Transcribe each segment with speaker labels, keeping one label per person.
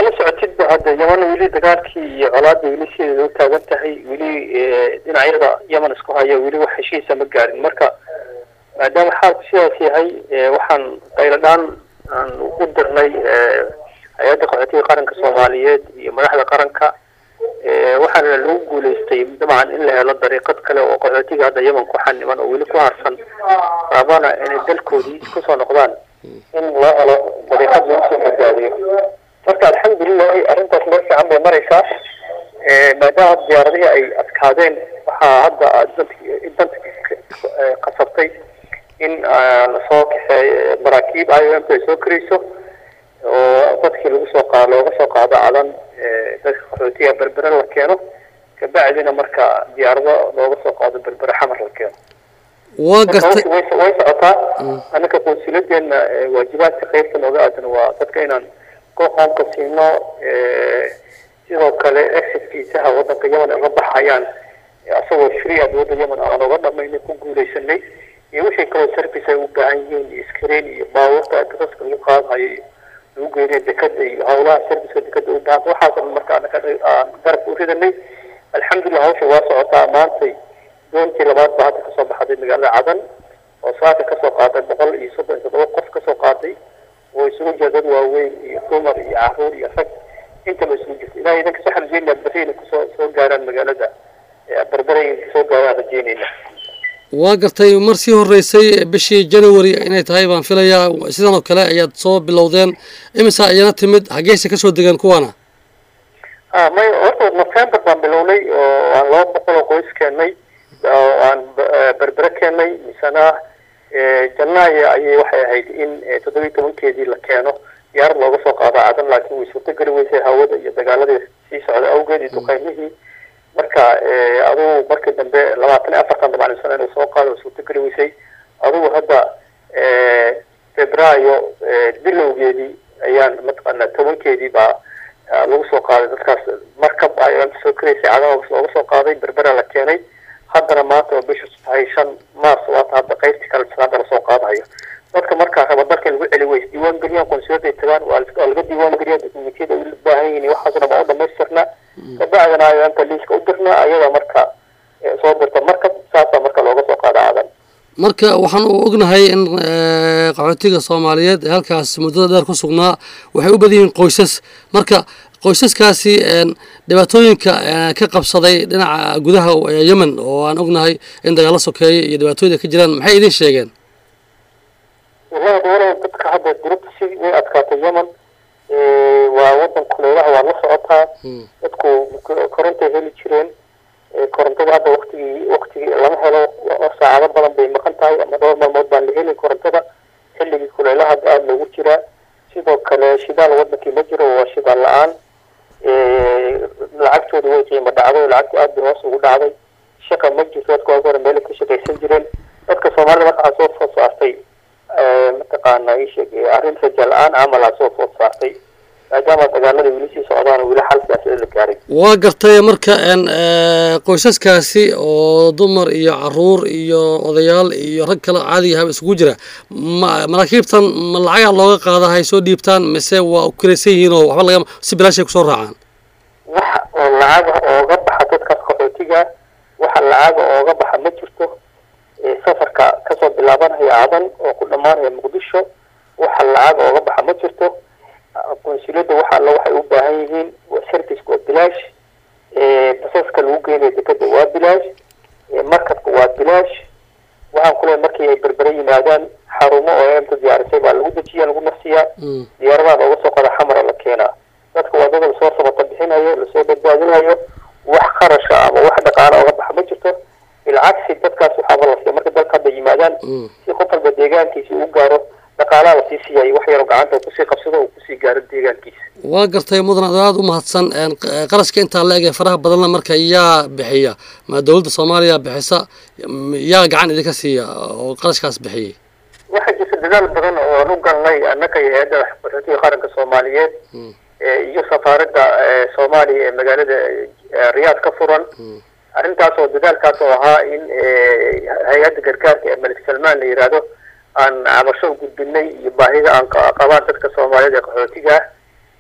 Speaker 1: la socotidba hadda yaman weli dagaalkii iyo colaadda weli sideeda u taagan tahay weli dhinacyada yaman isku haya weli wax heshiisa ma gaarin marka maadaama xaalku sidaas yahay waxaan qayladhaan aan u dirnay hay-adda qaxootiga qaranka soomaaliyeed iyo madaxda qaranka waxaana lagu guuleystay dabcan in la helo dariiqad kale oo qaxootiga hadda yaman ku xaniman oo weli ku harsan raabana inay dalkoodii kusoo noqdaan in loo helo dariiqad lagu soo badbaadiyo marka alxamdulilahi arrintaas meel fiican bay maraysaa maadaama diyaaradihii ay adkaadeen waxaa hadda danta qasabtay in lasoo kaxeey maraakiib i o m ay soo karayso oo dadkii lagu soo qa looga soo qaado cadan dadka qaxootiga berbere la keeno kabacdina marka diyaarado looga soo qaado berbere xamar la keeno
Speaker 2: waa gartay
Speaker 1: way socotaa annaka qonsuuladeena waajibaadka qeybta nooga aadan waa dadka inaan qoonka siino sidoo kale exit viisaha wadanka yaman ay uga baxayaan isagoo free ah dowladda yaman aan oga dhamaynay ku guuleysanay iyo wixii kaloo service ay u baahan yihiin iyo screen iyo baabuurta dasaska lagu qaadayo lagu geynayo dekada iyo howlaha serviceka dekada u baahan waxaas dhan marka anaka aan garabka u ridanay alxamdulillah hawsha waa socotaa maantay doontii labaad baa hadda kasoo baxday magaalada cadan oo saaka kasoo qaaday boqol iyo soddon iyo toddoba qof kasoo qaaday oo isugu jira dad waaweyn iyo dumar iyo caruur iyo rag intaba isugu jirta ilahay idanka soo rajeynaa berri inay kusoo soo gaaraan magaalada berbere inay soo gaaraan rajeynayna
Speaker 2: waa gartay mar sii horeysay bishii january inay tahay baan filayaa sidan oo kale ayaad soo bilowdeen imisa ayana timid xageesa kasoo degeen kuwana
Speaker 1: a may horta november baan bilownay oo aan laba boqol oo qoys keennay oo aan berbere keennay misena janaayo ayay waxay ahayd in toddobiyi tobankeedii la keeno diyaarad looga soo qaado cadan laakiin way suurtogeli weysay hawada iyo dagaaladii sii socda awgeed iyo duqeymihii marka adugu markii dambe labaatan iyo afartan dabacnisan inuu soo qaado way suurtogeli weysay adugu hadda febraayo bilowgeedii ayaan mataqaana tobankeedii baa lagu soo qaaday dadkaas markab ayaan soo karaysay cadan looga soo qaaday berbera la keenay haddana maanta oo bisha tahay shan mars waata hadda qaybtii kale hadda lasoo qaadayo dadka markaa raba dalka lagu celi weys diiwaan geliyaan konsulada ay tagaan waa laga diiwaan geliya dokumentiyada ay u baahan yihiin waxaas dhan baan u dhamaystirnaa kabacdina ayaanta liiska u dirnaa ayada marka soo dirta markab saasaa marka looga soo qaada cadan
Speaker 2: marka waxaan u ognahay in qaxootiga soomaaliyeed ee halkaas muddada dheer ku sugnaa waxay u badan yihiin qoysas marka qoysaskaasi dhibaatooyinka ka qabsaday dhinaca gudaha yemen oo aan ognahay in dagaalo sokeeye iyo dhibaatooyin ka jiraan maxay idin sheegeen
Speaker 1: wallahi dowlada dadka hadda durubta si way adkaatay yemen waa wadan kuleelaha waa la socotaa dadku korontay heli jireen korontada hadda waktigii waktigii lama helo saacado badan bay maqan tahay ama dhowr maalmood baan la helin korontada xilligii kuleelaha hadda aada loogu jiraa sidoo kale shidaal wadankii ma jiro waa shidaal la-aan lacagtooda way qiimo dhacday lacagtu aada bay hoos ugu dhacday shaqa ma jirto dadka waag hore meela ka shaqaysan jireen dadka soomaalida marka waxaa soo food saartay mataqaana isheg arrin raja la-aan camalaa soo food saartay maadaama dagaalada weli sii socdaan weli xal siyaasada la gaaray
Speaker 2: waa gartay marka qoysaskaasi oo dumar iyo caruur iyo odayaal iyo rag kale caadiga isugu jira ma maraakiibtan ma lacagaa looga qaada hay soo dhiibtaan mise waa ukaraysan yihiin oo waxba laga si bilaashay kusoo raacaan
Speaker 1: wax oo lacaga ooga baxa dadkaas qaxootiga waxa lacaga ooga baxa ma jirto safarka kasoo bilaabanaya cadan oo ku dhamaanaya muqdisho waxa lacaga ooga baxa ma jirto konsulada waxa alla waxay u baahan yihiin serviceka waa bilaash basaska lagu geynayo dekada waa bilaash markabka waa bilaash waxaan kuleeyahay markii ay berbere yimaadaan xarumo oo emta diyaarisay baa lagu dejiya lagu nafsiyaa diyaaradaha looga soo qada xamara la keenaa dadka wadada lasoo sabata bixinayo lasoo badbaadinayo wax qarasha ama wax dhaqaala oga baxa ma jirto bilcagsi dadkaas waxaaba la siiya marka dalka hadda yimaadaan si qof walba deegaankiisi uu gaaro dhaqaalaha lasii siiyay wax yaroo gacanta kusii qabsado uu kusii gaaro deegaankiisa
Speaker 2: waa gartay mudan ad aada u mahadsan qarashka intaa la eg ee faraha badanna marka yaa bixiya ma dowladda soomaaliya bixisa yaa gacan idinka siiya oo qarashkaas bixiyay
Speaker 1: waxaa jirta dadaal badan oo aan u galnay annaka iyo hay-adda qaxootiga qaranka soomaaliyeed iyo safaaradda soomaaliya ee magaalada riyaad ka furan arrintaas oo dadaalkaas oo ahaa in hay-adda gargaarka ee malik salmaan la yihahdo aan cabasho u gudbinay iyo baahida aan qabaan dadka soomaaliyeed ee qaxootiga ah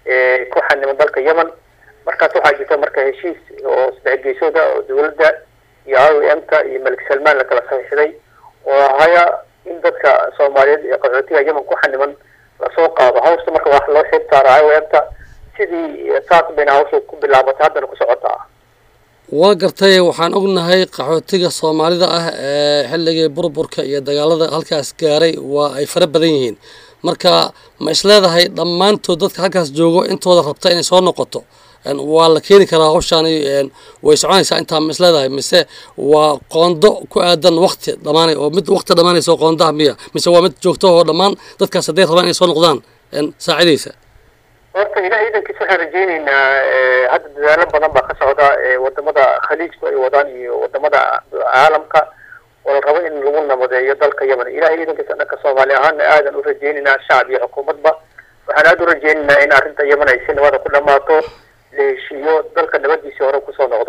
Speaker 1: ku xaniman dalka yemen markaas waxaa jirta marka heshiis oo saddex geesooda oo dawladda iyo i o m ta iyo malik salmaan lakala saxiixday oo ahaya in dadka soomaaliyeed ee qaxootiga yemen ku xaniman lasoo qaado hawsta marka wax loo xib saara i o m ta sidii saas bayna hawsha ku bilaabatay haddana ku socotaa
Speaker 2: waa gartay waxaan ognahay qaxootiga soomaalida ah ee xilligii burburka iyo dagaalada halkaas gaaray waa ay fara badan yihiin marka ma isleedahay dhammaantood dadka halkaas joogo intooda rabta inay soo noqoto waa la keeni karaa hawshaani way soconaysaa intaa ma isleedahay mise waa qoondo ku aadan wakti dhamaanay oo mid wakti dhamaanaysa oo qoondaha miya mise waa mid joogto oo dhammaan dadkaas hadday rabaan inay soo noqdaan saacidaysa
Speaker 1: horta ilaah iidankiisa waxaan rajayneynaa hadda dadaalo badan baa ka socda wadamada khaliijku ay wadaan iyo wadamada caalamka oo la rabo in lagu nabadeeyo dalka yemen ilahay iidankiisa dhanka soomaali ahaana aadan u rajayneynaa shacab iyo xukuumadba waxaan aada u rajayneynaa in arrinta yemen ay si nabada ku dhamaato la heshiiyo dalka nabadiisii hore kusoo noqdo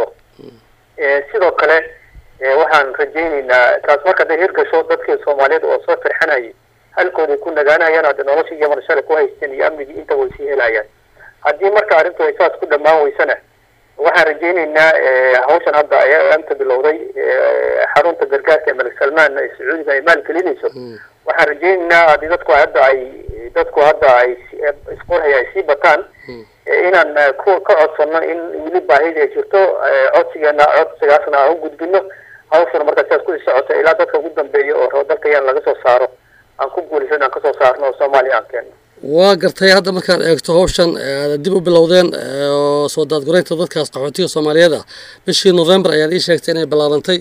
Speaker 1: sidoo kale waxaan rajayneynaa taas marka haday hirgasho dadkii soomaaliyeed oo soo firxanayay halkooday ku nagaanayaan hadda nolosha yemen shalay ku haysteen iyo amnigii inta way sii helayaan haddii marka arrintu ay saas ku dhammaan weysana waxaan rajayneynaa hawshan hadda amta bilowday xarunta gargaarka ee malik salmaan ee sacuudiga ay maalgelinayso waxaan rajayneynaa haddii dadku hadda ay dadku hadda ay isqorhaya ay sii bataan inaan ku ka codsano in weli baahida ay jirto codsigeena codsigaasna aan u gudbino hawshana markaa sidaas kusii socota ilaa dadka ugu dambeeya oo rabo dalka yan laga soo saaro aan ku guulaysan aan kasoo saarno oo soomaaliya aan keenno
Speaker 2: waa gartay hadda markaad eegto hawshan aad dib u bilowdeen oo soo daadgureynta dadkaas qaxootiga soomaaliyeed ah bishii november ayaad ii sheegtay inay bilaabantay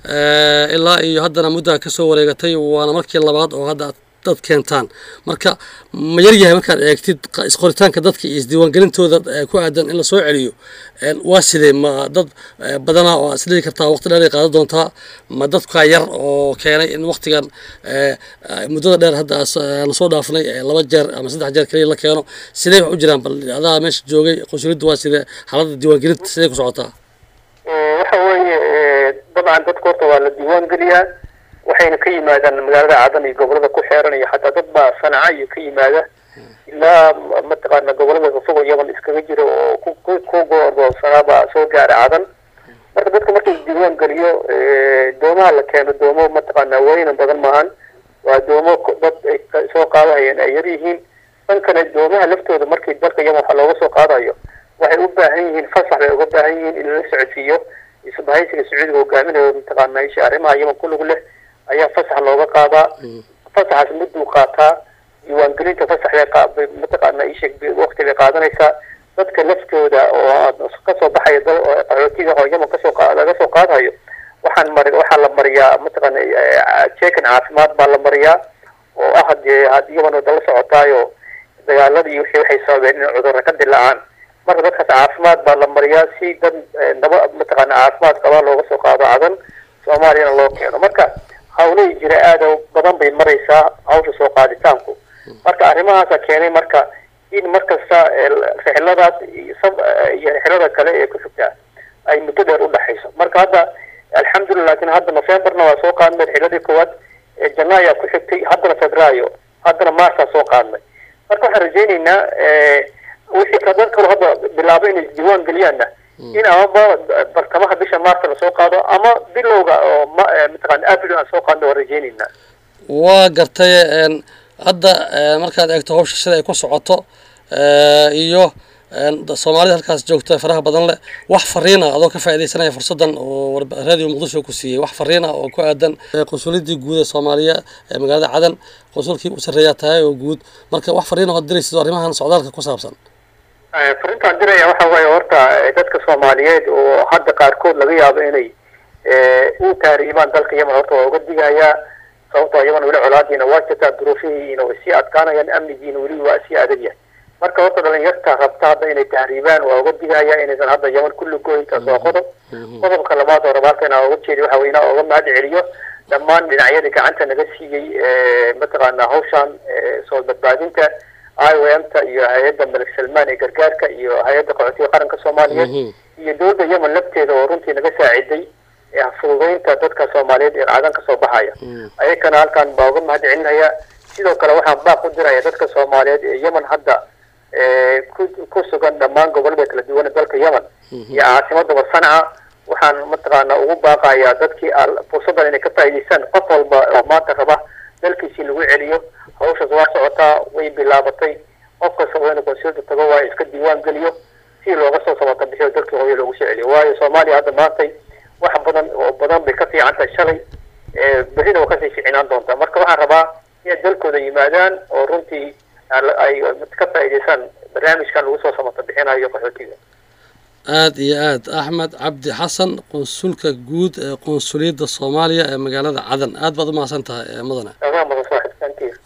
Speaker 2: ilaa iyo haddana muddaa kasoo wareegatay waana markii labaad oo hadda dad keentaan marka ma yaryahay markaad eegtid isqoritaanka dadka iyo isdiiwaangelintooda ku aadan in lasoo celiyo waa sidee ma dad badanaa oo isdhigi kartaa waqti dheer ay qaadan doontaa ma dadka yar oo keenay in waqtigan muddada dheer hadda aanu soo dhaafnay laba jeer ama saddex jeer kaliya la keeno sidee wax u jiraan bal adaa meesha joogay qunsuliyaddu waa sidee xaaladda diiwaangelinta sidee ku socotaa
Speaker 1: waxa weeye dabcan dadka horta waa la diiwaan geliyaa waxayna ka yimaadaan magaalada cadan iyo gobolada ku xeeran iyo xataa dad baa sanaca iyo ka yimaada ilaa mataqaana gobolada fogoo yemen iskaga jira oo ku ku goordoonsanaabaa soo gaara cadan marka dadka marka isdiiwaan geliyo doomaha la keeno doomo mataqaana weynan badan maahan waa doomo dad ay soo qaadahayeen ay yar yihiin dhankana doomaha laftooda markii dalka yemen waxa looga soo qaadayo waxay u baahan yihiin fasax bay uga baahan yihiin in lala socodsiiyo isbahaysiga sacuudiga hogaaminayo mataqaana isha arrimaha yemen ku lug leh ayaa fasax looga qaadaa fasaxaas mudduu qaataa diiwaangelinta fasax bay mataqaana isheeg waqti bay qaadanaysaa dadka laftooda oo kasoo baxaya dal qaxootiga oo yemen kasoo laga soo qaadayo waxaan mari waxaa la mariyaa mataqaana jeekan caafimaad baa la mariyaa oo ah hadee hadii yemen wada la socotaayo dagaaladii wixii waxay sababeen in cudurra ka dilaacaan marka dadkaas caafimaad baa la mariyaa si dad naba mataqaana caafimaad qabaa looga soo qaado cadan soomaaliyana loo keeno marka hawlahii jira aada badan bay maraysaa hawsha soo qaaditaanku marka arrimahaasa keenay marka in markasta rixladaas iyo rixlada kale ee ku xigtaa ay muddo dheer udhexayso marka hadda alxamdulillah lakin hadda novemberna waa soo qaadnay rixladii koowaad janaayaa ku xigtay haddana febraayo haddana marsaa soo qaadnay marka waxaan rajayneynaa wixii ka dad kalo hadda bilaabo inay isdiiwaan geliyaanna in amaba bartamaha bisha maarta lasoo qaado ama bilowga oo mataqana abril aan soo qaadno waan rajayneynaa
Speaker 2: waa gartay hadda markaad eegto hawsha sida ay ku socoto iyo soomaalida halkaas joogta faraha badan leh wax fariina adoo ka faaidaysanaya fursadan oo radio muqdisho ku siiyey wax fariina oo ku aadan qunsuliyadii guud ee soomaaliya ee magaalada cadan qunsulkii u sarreeyaa tahay oo guud marka wax fariina ood diraysid arrimahan socdaalka ku saabsan
Speaker 1: farintaan diraya waxa waaye horta dadka soomaaliyeed oo hadda qaarkood laga yaabo inay u taariibaan dalka yemen horta waa uga digayaa sababtoo yemen weli colaadiina waa jirtaa duruufihiina way sii adkaanayaan amnigiina weli waa sii adagyahay marka horta dhalinyarta rabta hadda inay tahriibaan waa uga digaya inaysan hadda yemen kulli goyntaas waa qodob qodobka labaad oo rabaalka inaa uga jeedi waxa wey inaa uga mahad celiyo dhammaan dhinacyadii gacanta naga siiyey mataqaana hawshan soo badbaadinta i o m ta iyo hay-adda malik salmaan ee gargaarka iyo hay-adda qaxootiga qaranka soomaaliyeed iyo dowladda yemen lafteeda oo runtii naga saaciday fududeynta dadka soomaaliyeed ee cadan kasoo baxaya ayakana halkan baa uga mahad celinaya sidoo kale waxaan baaq u diraya dadka soomaaliyeed ee yemen hadda ku ku sugan dhammaan gobollada kala duwan ee dalka yemen iyo caasimadaba sanca waxaan mataqaana ugu baaqayaa dadkii fursaddan inay ka faa'iidaystaan qof walba oo maanta raba dalkiisii lagu celiyo hawshaas waa socotaa way bilaabatay qof kasta waa inuu konsulta tago waa iska diiwaan geliyo si looga soo sabata bixiyo dalkii hooyo loogu soo celiyo waayo soomaaliya hadda maantay wax badan oo badan bay ka fiican tahay shalay berrina waa kasii fiicnaan doontaa marka waxaan rabaa inay dalkooda yimaadaan oo runtii ay ka faa'iidaystaan barnaamijkan lagu soo samata bixinayo qaxootiga
Speaker 2: aada iyo aad axmed cabdi xasan qonsulka guud ee qonsuliyadda soomaaliya ee magaalada cadan aad baad u mahadsan tahay mudane